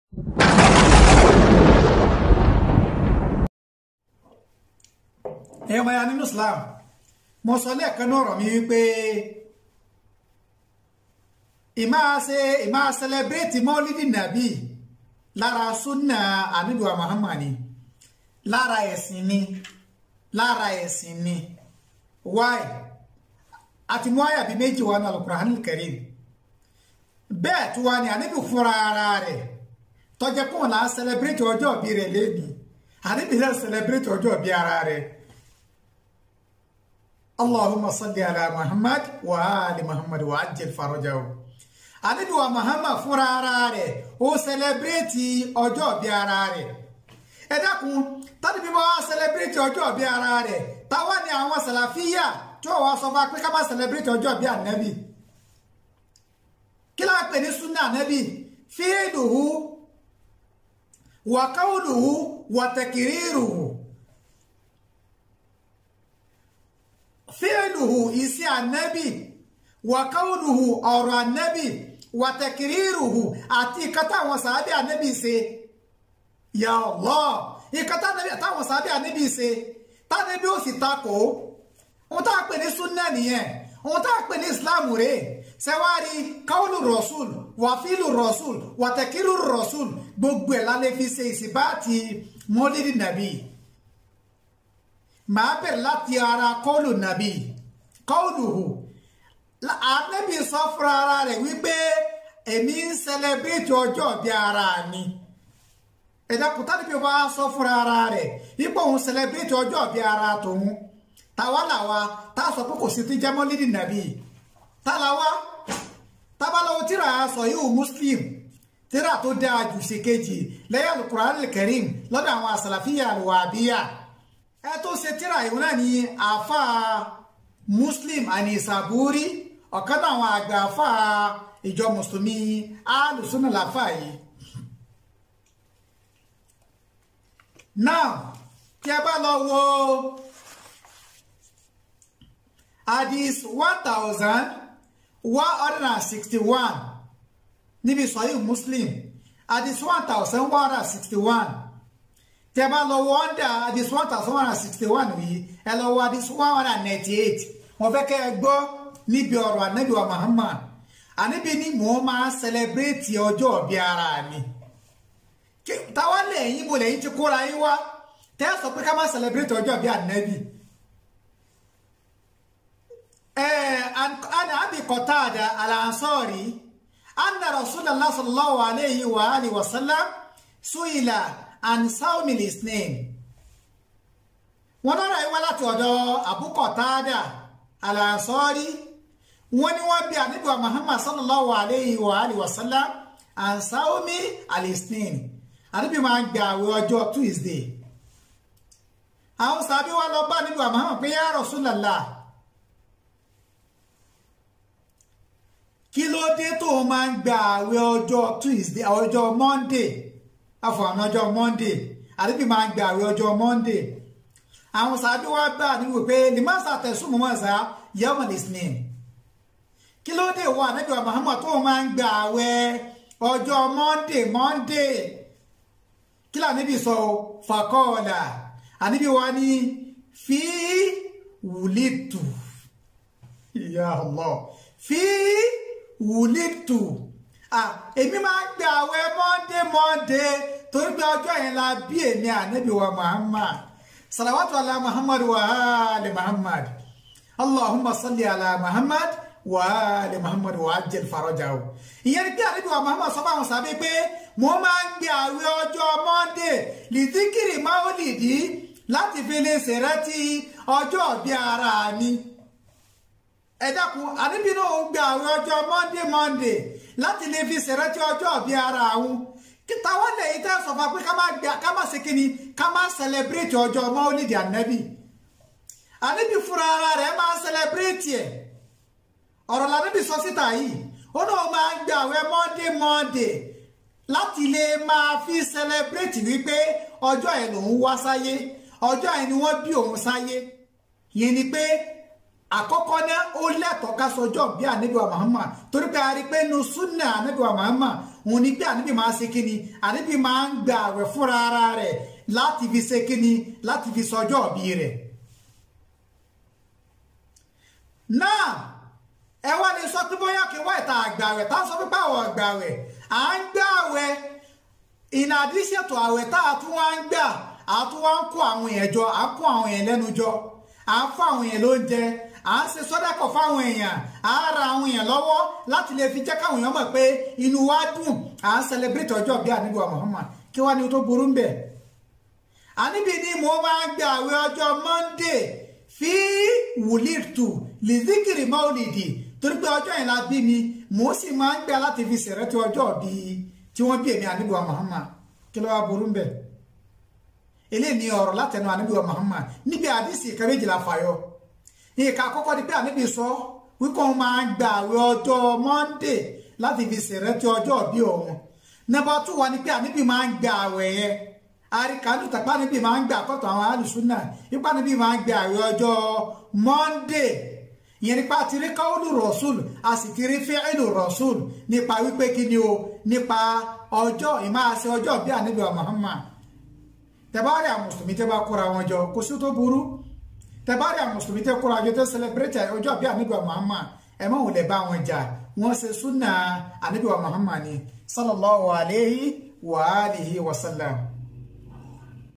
ẹ̀yọ́ maya nínú Islam mo sọ lẹ́ẹ̀kan náà rọ̀ mí wípé ìmáa ṣe ìmáa sẹlẹbírẹ́tì mọ́lídì nàbí lára súnà àníbíwá Muhammad ni lára ẹ̀sìn ni lára ẹ̀sìn ni why àti mú àyà bíi méjì wà ní Al-Qur'anul Karim bẹ́ẹ̀ tí wà ní àníbí fúnra ara rẹ̀ tọ́jẹ́ kó là ń sẹlẹbírẹ́tì ọjọ́ ìbí rẹ̀ lẹ́bi àníbí rẹ̀ sẹlẹbírẹ́tì ọjọ́ ìbí ara rẹ̀ Allahumma salli ala Muhammad wa ali Muhammad wa ajil farajahu àníbí wa Muhammad fúnra ara rẹ̀ ó sẹlẹbírẹ́tì ọjọ́ ìbí ara rẹ̀ ẹ dákun tàbí bí wọ́n á sẹlẹbírẹ́tì ọjọ́ ìbí ara rẹ̀ táwa ni àwọn sàlàfíà tí wọ́n wá sọ fún wa pé ká má sẹlẹbírẹ́tì ọjọ́ ìbí ànábì kí láà pè ní súnà ànábì fíìlùhù wàkáwùlùhù wàtẹ̀kìrìrùhù fíìlùhù iṣẹ́ ànábì wàkáwùlùhù ọ̀rọ̀ ànábì wàtẹ̀kìrìrùhù àti ìkàtà àwọn sàábì ànábì ṣe ya Allah ìkàtà táwọn sàábì ànábì ṣe tánàbí ó sì takò ohun tá a pè ní súnà nìyẹn ohun tá a pè ní islam rèé sẹwárí káwọlù rọ̀ṣùl wàfíìlù rọ̀ṣùl wàtẹ̀kírù rọ̀ṣùl gbogbo ẹ̀ lálẹ́ fi ṣe ìsìbáàtì mọ́lídì nàbí màá bẹ̀rẹ̀ láti ara kọ́ọ̀lù nàbí kọ́ọ̀lù hù ànábì sọ fúnra ara rẹ̀ wípé èmi ń sẹlẹbírètì ọjọ́ bí ara mi ẹ̀dá kùtà níbi wá sọ fúnra ara rẹ̀ ipò òun sẹlẹbírètì ọjọ́ bí ara tòun tàwa làwa tá a sọ pé kò sí ti jẹ́ mọ́lídì nàbí tàlàwá tábàlọ́wọ́ tíra sọ yóò muslim tíra tó dáa jù sí kejì lẹ́yìn alukur'an al-karim lọ́dọ̀ àwọn àsàlàfíà alwàbíyà ẹ tó ṣe tíra ìwọ̀n náà ní àfà muslim àní ìsàbúrí ọ̀kan náà àwọn àgbà àfà ìjọ mùsùlùmí alùsùnà làfà yìí. now tí a bá lọ wo hadith one thousand one hundred and sixty-one níbi sọ́yìn muslim hadith one thousand one hundred and sixty-one tẹ́ bá lọ wọ ọ́ndà hadith one thousand one hundred and sixty-one yìí ẹ lọ wọ hadith one hundred and ninety-eight wọ́n fẹ́ kẹ́ ẹ gbọ́ níbi ọ̀rọ̀ ànábì wa muhammad ànábì ni mò ń máa sẹlẹbírẹ́tì ọjọ́ ọ̀bí ara mi táwa lẹ́yìn mo lẹ́yìn ti kóra yín wá tẹ́ ẹ sọ pé ká má sẹlẹbírẹ́tì ọjọ́ ọ̀bí ànábì. عن أبي قتادة الأنصاري أن رسول الله صلى الله عليه وآله وسلم سئل عن صوم الاثنين wọ́n lọ́rọ̀ yìí wá láti ọ̀dọ̀ Abu Qatada al-Ansari wọ́n ní wọ́n bí àníbíwá Muhammad sallallahu alayhi wa alihi wa sallam an sawmi al-ithnain àníbí máa ń gba àwẹ̀ ọjọ́ Tuesday àwọn sàbí wa lọ bá àníbíwá Muhammad pé ya Rasulallah kí ló dé tó o máa ń gba àwẹ̀ ọjọ́ tuesday ọjọ́ monday àfọ̀àná ọjọ́ monday àdébí máa ń gba àwẹ̀ ọjọ́ monday àwọn sàbí wa bá àdébí wò pé limasa tẹ̀sùn mọ́ ẹ̀sà yẹ́wọ̀n lisnin kí ló dé wọ ànábì wa muhammad tó o máa ń gba àwẹ̀ ọjọ́ monday monday kí lànàbí sọ fàkọ́ọ̀là ànábì wa ní fi wùlítù ya Allah fi wùlítù èmi máa ń gbé àwẹ̀ monday monday torí pé ọjọ́ yẹn la bí èmi ànábì wa muhammad salawatu ala muhammad wa ali muhammad allahumma salli ala muhammad wa ali muhammad wa ajil farajahu ìyẹn ni pé ànábì wa muhammad sọ fáwọn sábẹ́ pé mo máa ń gbé àwẹ̀ ọjọ́ monday lìdíkìrì máwòlìdí láti fi lè ṣèrántí ọjọ́ bí ara mi ẹ dákun àníbi náà ń gba àwọn ọjọ́ monday monday láti lè fi ṣèrántí ọjọ́ ọ̀bí ara àwọn kíta wọ́n lè yí tẹ́ sọ fún pé ká má gbé ká má ṣe kíni ká má celebrate ọjọ́ mọ́lídìí ànábì àníbi fúnra ara rẹ̀ máa celebrate ẹ̀ ọ̀rọ̀ làníbi sọ síta yìí ó náà máa ń gba àwọn monday monday láti lè máa fi celebrate wípé ọjọ́ ẹ̀ lòún wá sáyé ọjọ́ ẹ̀ ni wọ́n bí òun sáyé yẹn ni pé àkọ́kọ́ náà ó lẹ́tọ̀ọ́ ká sọjọ́ bí ànábì wa Muhammad torí pé a rí pé nu súnà ànábì wa Muhammad òun ni pé ànábì máa ṣe kíni ànábì máa ń gba àwẹ̀ fúnra ara rẹ̀ láti fi ṣe kíni láti fi sọjọ́ bí rẹ̀. náà ẹ wá lè sọ pé bóyá kí wá ìta àgbàwẹ̀ tá a sọ pé báwọn àgbàwẹ̀ à ń gbà àwẹ̀ in addition to àwẹ̀ tá a tún wá ń gbà a tún wá ń kó àwọn èèyàn jọ à ń kó àwọn èèyàn lẹ́nu jọ à ń fún àwọn èèyàn lóúnjẹ à ń ṣe sọ́dákọ̀ fáwọn èèyàn à ń ra àwọn èèyàn lọ́wọ́ láti lè fi jẹ́ káwọn èèyàn mọ̀ pé inú wa dùn à ń celebrate ọjọ́ bí àníbi wa Muhammad kí wá ní tó burú ń bẹ̀. àníbi ni mo máa ń gba àwẹ̀ ọjọ́ Monday fi wùlítù lìzíkìrì maulidi torí pé ọjọ́ yẹn la bí mi mo sì máa ń gbà láti fi ṣèrántí ọjọ́ bí tí wọ́n bí èmi àníbi wa Muhammad kí ló wá burú ń bẹ̀. eléyìí ni ọ̀rọ̀ látẹnu àníbi wa Muhammad níbi àdìsí ìkẹ́méjìlá fàyọ ìka àkọ́kọ́ ni pé àníbi sọ wípé òun máa ń gba àwẹ̀ ọjọ́ Monday láti fi ṣèrántí ọjọ́ bí òun nọ́mbà tún wà ní pé àníbi máa ń gba àwẹ̀ yẹn àríkàlù tàpá níbi máa ń gba àkọ́tọ̀ àwọn alùsùnà ipá níbi máa ń gba àwẹ̀ ọjọ́ Monday ìyẹn nípa ti rí káwọ́lù rọ̀ṣùl a sì ti rí fíìlù rọ̀ṣùl nípa wípé kí ni o nípa ọjọ́ ìmáàṣẹ ọjọ́ bí àníbi wa Muhammad tẹ́bárí àwọn mùsùlùmí tẹ́ bá kóra wọn jọ kò sí tó burú tẹ́bárí àwọn mùsùlùmí tẹ́ kóra jọ tẹ́ celebrate ọjọ́ bí àníbi wa Muhammad ẹ má wulẹ̀ bá wọn jà wọ́n ṣe súnà àníbi wa Muhammad ni sallallahu alayhi wa alihi wa sallam.